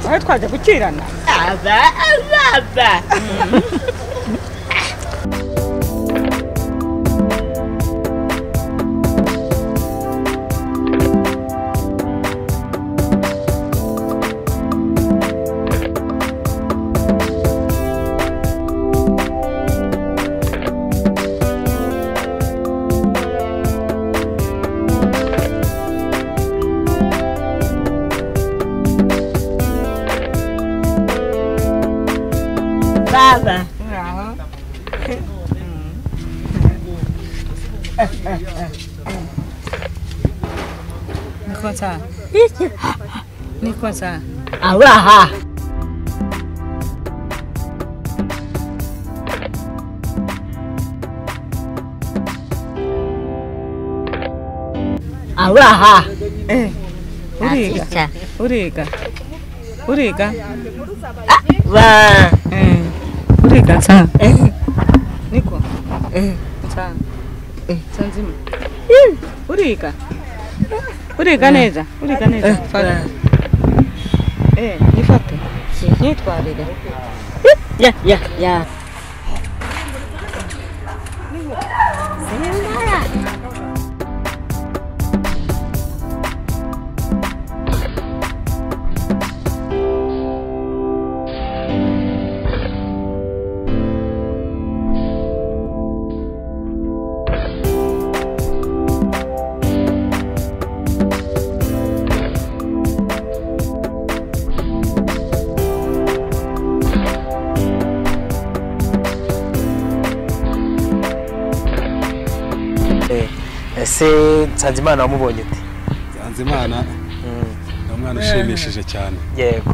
aho twaje gukirana aba azaba baba niko nsa niko nsa abaha abaha eh uriga Achicha. uriga uriga ba eh uriga nsa eh, niko eh, nsa Eh. nsa nzima uriga uriga neza uriga neza eh, ba. eh yifate Si. yitwarire ya ya ya Eh, ese nsanzimana wamubonye ute nsanzimana ni umwana ushimishije cyane yego